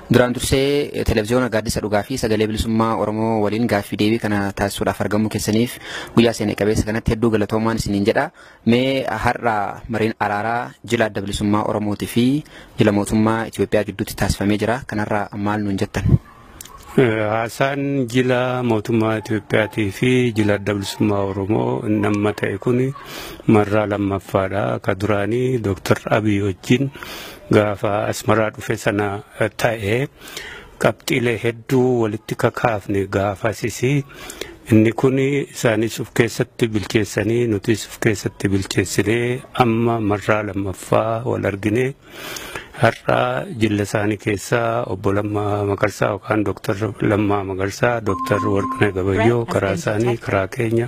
Duraan dursee televezyiyoona gaaddisa dhugaa fi sagalee bilisummaa Oromoo waliin gaaffii deebii kana taasisuudhaaf argamuu keessaniif guyyaa seenaa qabeessa kanatti hedduu galatoomaan isiniin jedha. Mee har'a mariin araaraa jila adda bilisummaa Oromootii fi jila mootummaa Itoophiyaa gidduutti taasifamee jira. Kanarraa maal nuun jettan? Haasaan jila mootummaa Itoophiyaatii fi jila adda bilisummaa Oromoo nama ta'e kun marraa lammaffaadha. Ka duraanii Dooktar Abiy wajjin gaafa asmaraa dhufe sana ta'e qabxiilee hedduu walitti kakaafne gaafasisi. Inni kun isaanis of keessatti bilcheessanii nutis of keessatti bilcheessinee amma marraa lammaffaa wal argine. Har'a jilla isaanii keessaa obbo Lammaa Magarsaa yookaan Dooktar Lammaa Magarsaa, Dooktar Warqinee Gabayyoo karaa isaanii karaa keenya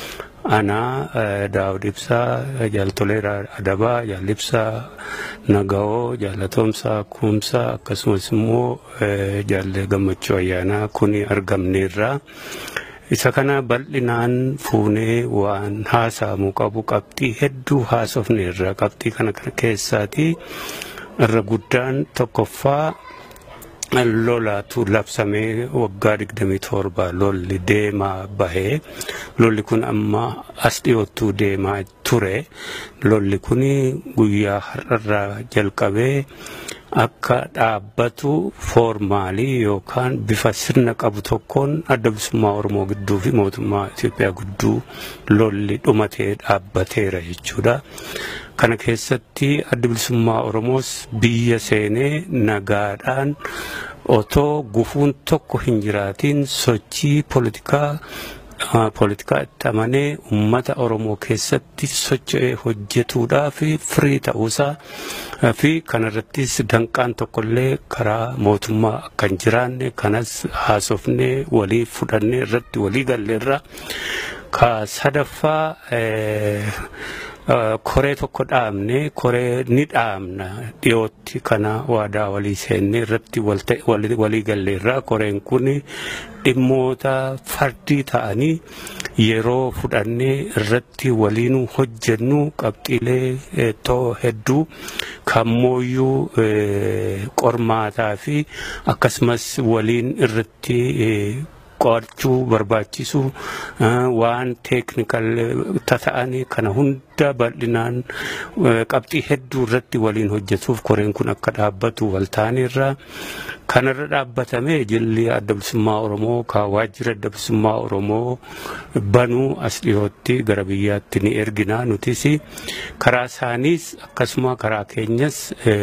anaa Daawud Ibsaa, Jaaltoleeraa Adabaa, Jaallibsaa Naga'oo, Jaalatoomsaa Kuumsaa akkasumas immoo Jaallee Gammachuu Ayyaanaa kun argamneerra. Isa kana bal'inaan fuunee waan haasa'amuu qabu qabxii hedduu haasofneerra. Qabxii kana keessaati irra guddaan tokkoffaa lolaatu labsamee waggaa 27 lolli deemaa bahee lolli kun amma as dhiyoottuu deemaa ture lolli kun guyyaa har'arraa jalqabee akka dhaabbatu foormaalii yookaan bifa sirna qabu tokkoon adda bilisummaa Oromoo gidduu fi mootummaa Itoophiyaa gidduu lolli dhumatee dhaabbateera jechuudha. Kana keessatti adda bilisummaa Oromoos biyya seenee nagaadhaan otoo gufuun tokko hin jiraatiin sochii poolitikaa poolitikaa itti amanee uummata Oromoo keessatti socho'ee hojjetuudhaaf firii ta'uusaa fi kanarrattis danqaan tokkollee karaa mootummaa akka hin jiraanne kanas haasofnee walii fudhannee irratti walii galleerra. Ka sadaffaa koree tokko dhaabne koree ni dhaabna dhiyootti kana waadaa walii seenne irratti walii galleerra koreen kun dhimmoota fardii ta'anii yeroo fudhannee irratti waliin hojjennu qabxiilee too hedduu kammooyyuu qormaataa fi akkasumas waliin irratti qo'achuu barbaachisu waan teeknikal ta'anii kana hunda bal'inaan qabxii hedduu irratti waliin hojjetuuf koreen kun akka dhaabbatu waltaaneerra kanarra dhaabbatamee jilli adda bilisummaa Oromoo ka waajjira adda bilisummaa Oromoo banuu as dhiyootti gara biyyaatti ni ergina nutis karaa isaaniis akkasuma karaa keenyas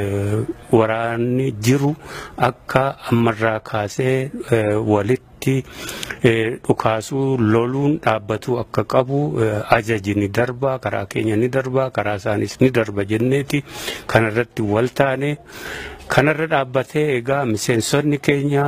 waraanni jiru akka ammarraa kaasee walitti irratti dhukaasuu loluun dhaabbatu akka qabu ajaji ni darba karaa keenya ni darba karaa isaanis ni darba jenneeti kanarratti wal taane kanarra dhaabbatee egaa miseensonni keenya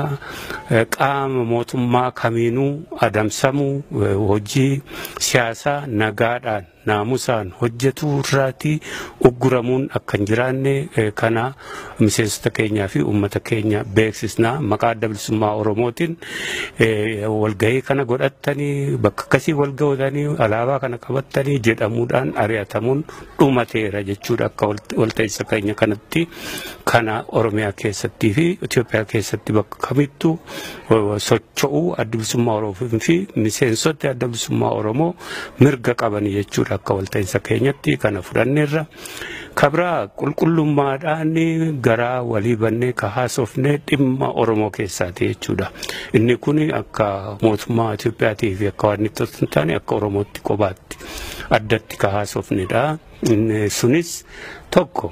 qaama mootummaa kamiinuu adamsamuu hojii siyaasaa nagaadhaan naamusaan hojjetu irraati ugguramuun akka hin jiraanne kana miseensota keenyaa fi uummata keenya beeksisna maqaa adda bilisummaa oromootiin walgahii kana godhattanii bakka akkasii walgahotanii alaabaa kana qabattanii jedhamuudhaan ari'atamuun dhumateera jechuudha akka walta'insa keenya kanatti kana oromiyaa keessattii fi Itoophiyaa keessatti bakka kamittuu socho'uu adda bilisummaa oromoo fi miseensota adda bilisummaa oromoo mirga qaban jechuudha. akka walta'insa keenyatti kana fudhanneerra kabraa qulqullummaadhaan garaa walii bannee ka haasofne dhimma oromoo keessaati jechuudha inni kun akka mootummaa Itoophiyaatii fi akka waan itti hin taane akka oromootti qobaatti addatti ka haasofnedha sunis tokko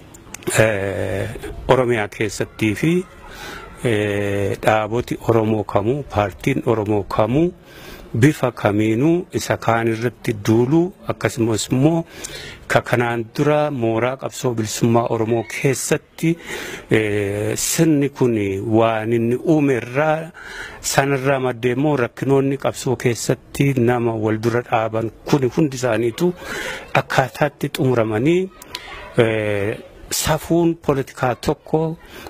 oromiyaa keessattii fi dhaaboti oromoo kamuu paartiin oromoo kamuu bifa kamiinuu isa kaan irratti duuluu akkasumas immoo ka kanaan dura mooraa qabsoo bilisummaa oromoo keessatti sirni kun waan inni uume irraa sanarraa maddee immoo rakkinoonni qabsoo keessatti nama wal dura dhaaban kun hundi isaaniitu akkaataatti xumuramanii safuun poolitikaa tokko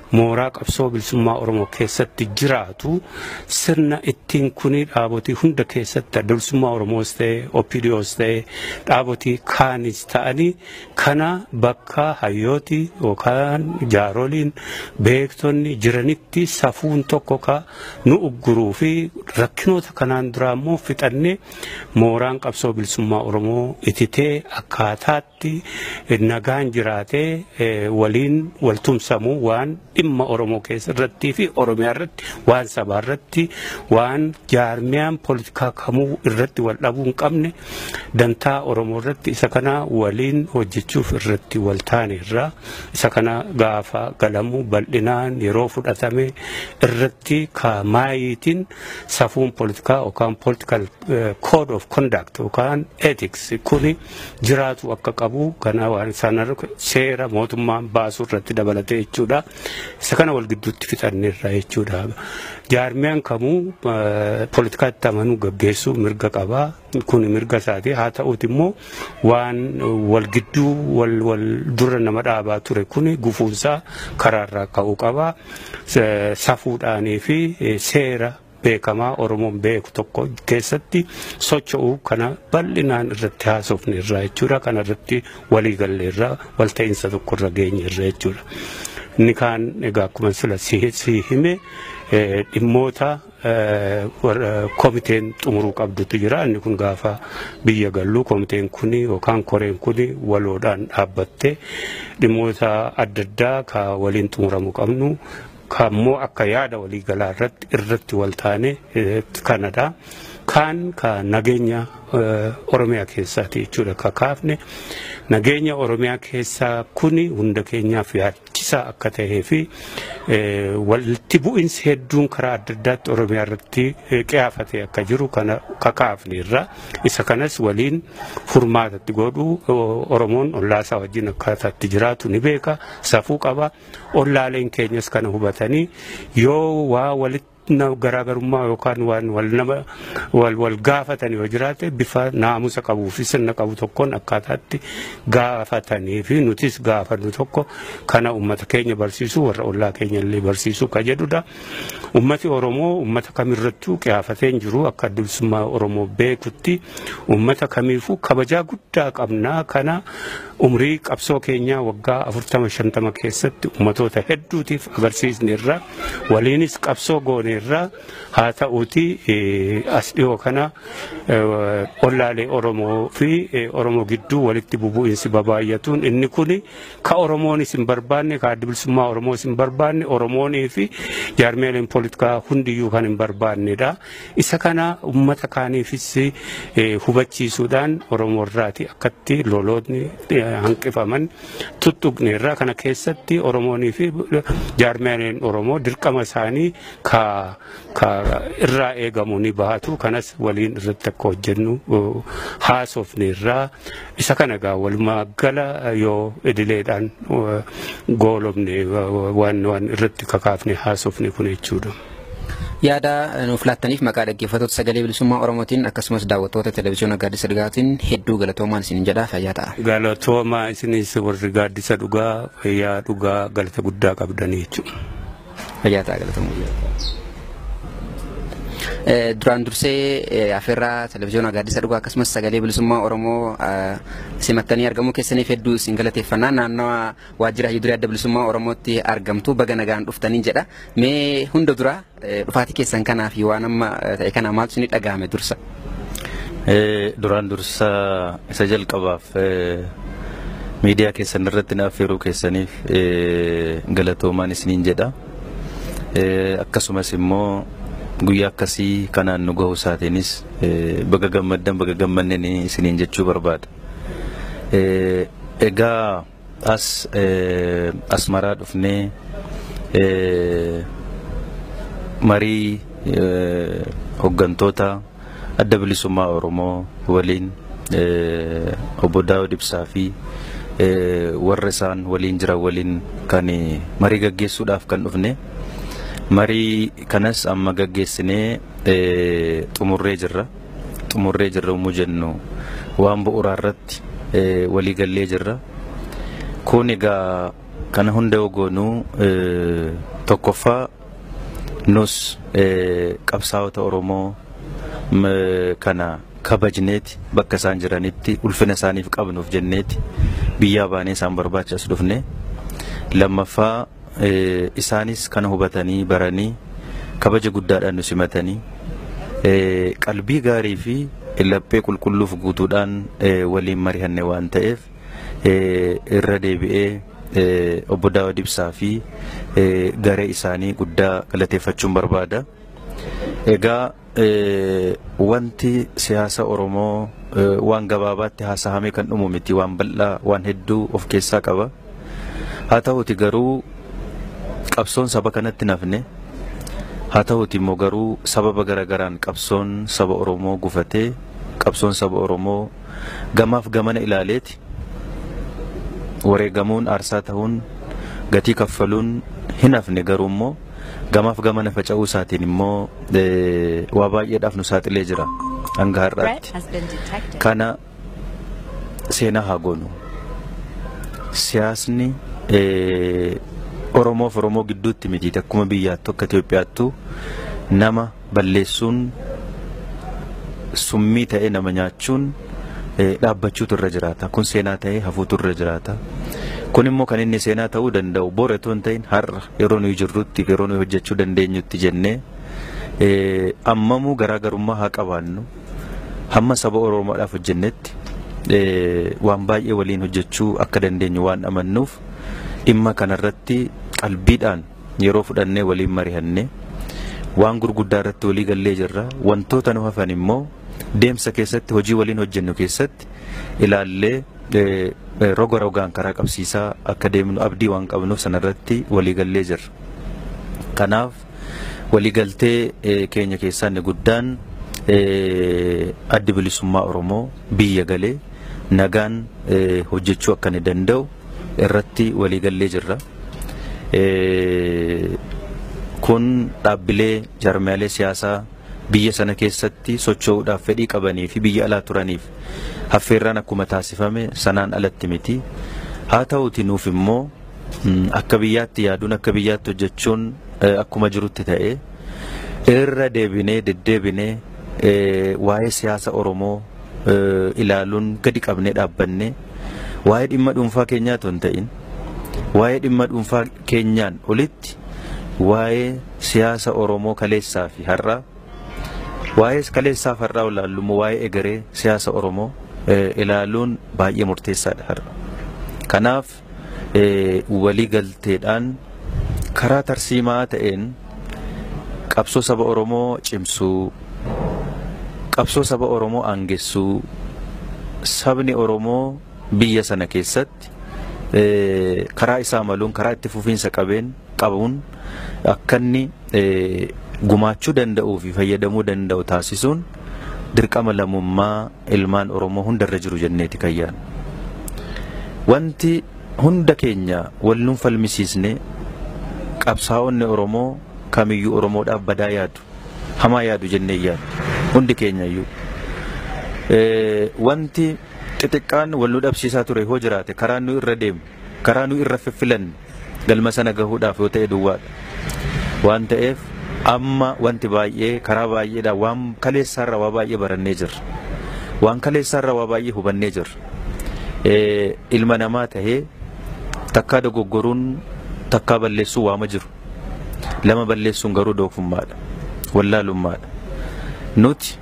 mooraa qabsoo bilisummaa Oromoo keessatti jiraatu sirna ittiin kuni dhaabotii hunda keessatti adda bilisummaa Oromoos ta'e OPDOs ta'e dhaabotii kaanis ta'anii kana bakka hayyooti yookaan jaaroliin beektonni jiranitti safuun tokko ka nu ugguruu fi rakkinoota kanaan duraa immoo fixannee mooraan qabsoo bilisummaa Oromoo ititee akkaataatti nagaan jiraatee waliin waltumsamuu waan dhimma Oromoo keessa irrattii fi Oromiyaa irratti waan sabaa irratti waan jaarmiyaan poolitikaa kamuu irratti wal dhabuu hin qabne dantaa Oromoo irratti isa kana waliin hojjechuuf irratti wal taane irraa isa kana gaafa galamuu bal'inaan yeroo fudhatame irratti kaamaayitiin safuun poolitikaa yookaan political code of conduct yookaan ethics kuni jiraatu akka qabu kana waan sanarra seera mootummaan baasuu irratti dabalatee jechuudha. Isa kana wal gidduutti fixanneerra jechuudha. Jaarmiyaan kamuu poolitikaatti amanuu gaggeessuu mirga qabaa. Kun mirga isaati. Haa ta'uuti immoo waan wal gidduu wal wal dura nama dhaabaa ture kuni gufuunsaa karaarraa ka'uu qabaa. Safuudhaanii fi seera beekamaa Oromoon beeku tokko keessatti socho'uu kana bal'inaan irratti haasofne irraa jechuudha. Kana irratti walii galle irraa walta'iinsa tokko irra geenye irra jechuudha. Inni kaan egaa akkuma sila si hime dhimmoota komiteen xumuruu qabdutu jira. Inni kun gaafa biyya gallu komiteen kuni yookaan koreen kuni waloodhaan dhaabbattee dhimmoota adda addaa ka waliin xumuramuu qabnu kammoo akka yaada waliigalaa irratti irratti wal taane kanadha. Kaan ka nageenya Oromiyaa keessaati jechuudha ka kaafne nageenya Oromiyaa keessaa kuni hunda keenyaaf yaachisaa akka ta'ee fi walitti bu'insi hedduun karaa adda addaatti Oromiyaa irratti qiyaafatee akka jiru kana ka kaafne irra isa kanas waliin furmaatatti godhu Oromoon ollaasaa wajjin akkaataatti jiraatu ni beeka safuu qaba ollaaleen keenyas kana hubatanii yoo waa walitti garaagarummaa yookaan waan wal nama wal wal gaafatan yoo jiraate bifa naamusa qabuu fi sirna qabu tokkoon akkaataatti gaafatanii fi nutis gaafannu tokko kana ummata keenya barsiisu warra ollaa keenya illee barsiisu ka jedhudha. Ummati Oromoo ummata kamirrattuu qiyaafatee hin jiru akka bilisummaa Oromoo beekutti ummata kamiifuu kabajaa guddaa qabnaa kana umrii qabsoo keenyaa waggaa afurtama shantama keessatti ummatoota hedduutiif agarsiisne irraa waliinis qabsoo goone irraa haa ta'uuti as dhiyoo kana ollaalee Oromoo fi Oromoo gidduu walitti bubu'insi babaay'atuun inni kuni ka Oromoonis hin barbaanne ka adda bilisummaa Oromoos hin barbaanne Oromoonii fi jaarmeeleen poolitikaa hundiyyuu kan hin barbaannedha. Isa kana uummata kaaniifis hubachiisuudhaan Oromoo irraati akkatti lolootni hanqifaman tuttuqne irraa kana keessatti Oromoonii fi jaarmeeleen Oromoo dirqama isaanii ka irraa eegamu ni bahatu kanas waliin irratti akka hojjennu haasofne irraa isa kana gaa walumaa gala yoo idileedhaan goolofne waan waan irratti kakaafne haasofne kun jechuudha. Yaada nuuf laattaniif maqaa dhaggeeffattoota sagalee bilisummaa Oromootiin akkasumas daawwattoota televezyiyoona gaaddisa dhugaatiin hedduu galatoomaan isin jedhaa fayyaa ta'a. Galatoomaa isinis warri gaaddisa dhugaa fayyaa dhugaa galata guddaa qabdanii jechuudha. Fayyaa ta'a galatoomuu. duraan dursee afeerraa televezyiyoona gaaddisa dhugaa akkasumas sagalee bilisummaa Oromoo simattanii argamuu keessaniif hedduu isin galateeffannaa naannawa waajjira hayyuu duree adda bilisummaa Oromootti argamtu baga nagaan dhuftanii jedha. Mee hunda dura dhufaatii keessan kanaa fi waan amma ta'e kana maaltu isin dhagahame dursa? Duraan dursa isa jalqabaaf miidiyaa keessan irratti na affeeruu keessaniif galatoomaan isiniin jedha. Akkasumas immoo guyyaa akkasii kanaan nu gahuu isaatiinis baga gammaddan baga gammanneen isiniin jechuu barbaada. Egaa as asmaraa dhufnee marii hooggantoota adda bilisummaa Oromoo waliin obbo Daawud Ibsaa fi warra isaan waliin jiran waliin kan marii gaggeessuudhaaf kan dhufne. marii kanas amma gaggeessinee xumurree jirra xumurree jirra yommuu jennu waan bu'uuraa irratti walii gallee jirra kun egaa kana hunda ogoonuu tokkoffaa nus qabsaa'ota Oromoo kana kabajneeti bakka isaan jiranitti ulfina isaaniif qabnuuf jenneeti biyyaa baanee isaan barbaachas dhufne lammaffaa isaanis kana hubatanii baranii kabaja guddaadhaan nu simatanii qalbii gaarii fi laphee qulqulluuf guutuudhaan waliin mari'anne waan ta'eef irra deebi'ee obbo Daawud Ibsaa fi garee isaanii guddaa galateeffachuun barbaada. Egaa wanti siyaasa Oromoo waan gabaabaatti haasa'amee kan dhumu miti waan bal'aa waan hedduu of keessaa qaba. Haa ta'uti garuu qabsoon saba kanatti nafne haa ta'uti immoo garuu sababa garagaraan qabsoon saba Oromoo gufatee qabsoon saba Oromoo gamaaf gamana ilaaleeti wareegamuun aarsaa ta'uun gatii kaffaluun hin hafne garuu immoo gamaaf gamana faca'uu isaatiin immoo waa baay'eedhaaf nu saaxilee jira hanga har'aatti. Kana seenaa haa goonu. Siyaasni Oromoof Oromoo gidduutti miti akkuma biyyaattu akka Itoophiyaattu nama balleessuun summii ta'ee nama nyaachuun dhaabbachuutu irra jiraata. Kun seenaa ta'ee hafuutu irra jiraata. Kun immoo kan inni seenaa ta'uu danda'u boora otoo hin ta'in har'a yeroo nuyi jirrutti yeroo nuyi hojjechuu dandeenyutti jennee ammamuu garaagarummaa haa qabaannu hamma saba Oromoodhaaf hojjennetti waan baay'ee waliin hojjechuu akka dandeenyu waan amannuuf dhimma kanarratti qalbiidhaan yeroo fudhannee waliin mari'annee waan gurguddaa irratti walii gallee jirra wantoota nu hafan immoo deemsa keessatti hojii waliin hojjennu keessatti ilaallee roga rogaan karaa qabsiisaa akka deemnu abdii waan qabnuuf sanarratti walii gallee jirra. Kanaaf waliigaltee keenya keessaa inni guddaan addi bilisummaa Oromoo biyya galee nagaan hojjechuu akka inni danda'u irratti waliigallee jirra. Kun dhaabbilee jaarmiyaalee siyaasaa biyya sana keessatti socho'uudhaaf fedhii qabanii fi biyya alaa turaniif haffeerraan akkuma taasifame sanaan alatti miti. Haa ta'uti nuuf immoo akka biyyaatti yaaduun akka biyyaatti hojjechuun akkuma jirutti ta'e irra deebinee deddeebinee waa'ee siyaasa Oromoo ilaaluun gadi qabnee dhaabbanne waa'ee dhimma dhuunfaa keenyaa otoo hin ta'in waa'ee dhimma dhuunfaa keenyaan olitti waa'ee siyaasa Oromoo kaleessaa fi har'aa waa'ee kaleessaa fi har'aa ilaallu immoo waa'ee egeree siyaasa Oromoo ilaaluun baay'ee murteessaadha har'a. Kanaaf waliigalteedhaan karaa tarsiimaa ta'een qabsoo saba Oromoo cimsuu qabsoo saba Oromoo aangessuu sabni Oromoo biyya sana keessatti karaa isaa maluun karaa itti fufiinsa qabeen qabuun akka inni gumaachuu danda'uu fi fayyadamuu danda'u taasisuun dirqama lammummaa ilmaan Oromoo hundarra jiru jenneeti kayyaan. Wanti hunda keenya wal nuun falmisiisne qabsaa'onni Oromoo kamiyyuu Oromoodhaaf badaa yaadu hamaa yaadu jennee yaadu hundi keenya iyyuu. Wanti xixiqqaan wal nu dhabsiisaa ture hoo jiraate karaa nu irra deemu karaa nu irra fiffilanne galma sana gahuudhaaf yoo ta'e duwwaadha. Waan ta'eef amma wanti baay'ee karaa baay'eedha waan kaleessaarra waa baay'ee barannee jirra. Waan kaleessaarra waa baay'ee hubannee jirra. Ilma namaa tahee takkaa dogoggoruun takkaa balleessuu waama jiru. Lama balleessuun garuu doofummaadha. Wallaalummaadha. Nuti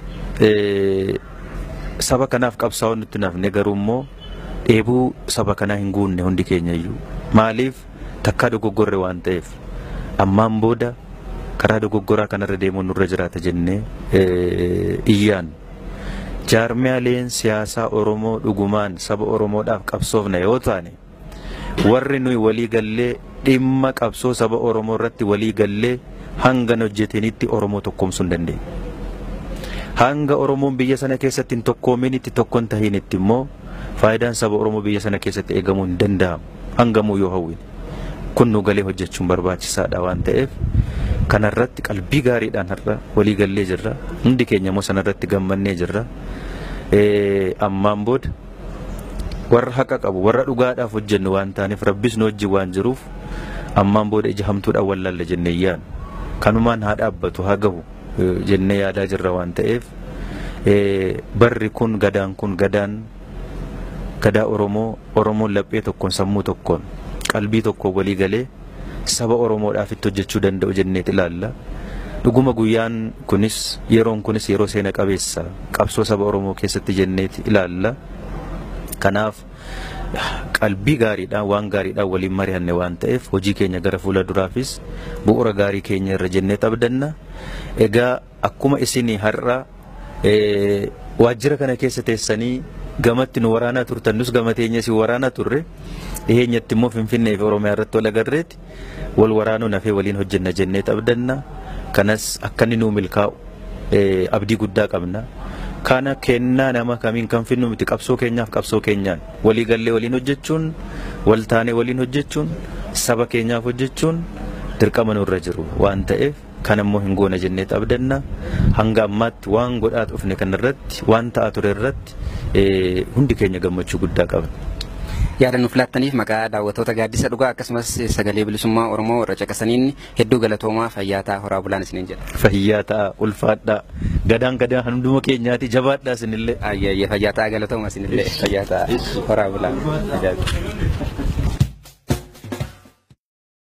saba kanaaf qabsaa'uu nutti nafne garuu immoo dheebuu saba kanaa hin guunne hundi keenya iyyuu. Maaliif takkaa dogoggorre waan ta'eef ammaan booda karaa dogoggoraa kanarra deemuun nurra jiraata jennee iyyaan. Jaarmiyaaleen siyaasaa Oromoo dhugumaan saba Oromoodhaaf qabsoofna yoo taane warri nuyi walii gallee dhimma qabsoo saba Oromoo irratti walii gallee hanga hojjetanitti Oromoo tokkoomsuu hin dandeenye. Hanga Oromoon biyya sana keessatti hin tokkoominitti tokko hin tahinitti immoo faayidaan saba Oromoo biyya sana keessatti eegamuu hin danda'amu. Hangamuu yoo hawwine. Kun nu galee hojjechuun barbaachisaadha waan ta'eef kanarratti qalbii gaariidhaan har'a walii gallee jirra. Hundi keenya immoo sanarratti gammannee jirra. Ammaan booda warra haqa qabu warra dhugaadhaaf hojjennu waan taaneef rabbis nu wajjin waan jiruuf ammaan booda ija hamtuudhaan wallaalla jennee yaan kanumaan haa dhaabbatu haa gahu jennee yaadaa jirra waan ta'eef barri kun gadaan kun gadaan gadaa Oromoo Oromoon laphee tokkoon sammuu tokkoon qalbii tokkoon walii galee saba Oromoodhaaf itti hojjechuu danda'u jenneet ilaalla. Dhuguma guyyaan kunis yeroon kunis yeroo seena qabeessa qabsoo saba Oromoo keessatti jenneet ilaalla. Kanaaf qalbii gaariidhaan waan gaariidhaan waliin mari'anne waan ta'eef hojii keenya gara fuula duraafis bu'uura gaarii keenya irra jennee abdanna. Egaa akkuma isinii har'a waajjira kana keessa teessanii gamatti nu waraanaa turtan nus gama teenya si waraanaa turre dhiheenyatti immoo Finfinnee fi Oromiyaa irratti wal agarreeti wal waraanuu nafee waliin hojjenna jennee abdanna. Kanas akka inni nuu milkaa'u abdii guddaa qabna. kana kennaa nama kamiin kan finnu miti qabsoo keenyaaf qabsoo keenyaan walii gallee waliin hojjechuun wal taanee waliin hojjechuun saba keenyaaf hojjechuun dirqama nurra jiru waan ta'eef kan immoo hin goona jennee abdanna hanga ammaatti waan godhaa dhufne kanarratti waan ta'aa ture irratti hundi keenya gammachuu guddaa qabna. yaada nuuf laattaniif maqaa daawwattoota gaaddisa dhugaa akkasumas sagalee bilisummaa oromoo irra caqasaniin hedduu galatoomaa fayyaa ta'a horaa bulaan isiniin jedha. Fayyaa ta'a ulfaadhaa gadaan gadaan hunduma keenyaati jabaadhaa isinillee. Ayyaayya fayyaa ta'a galatooma isinillee fayyaa ta'a horaa bulaan.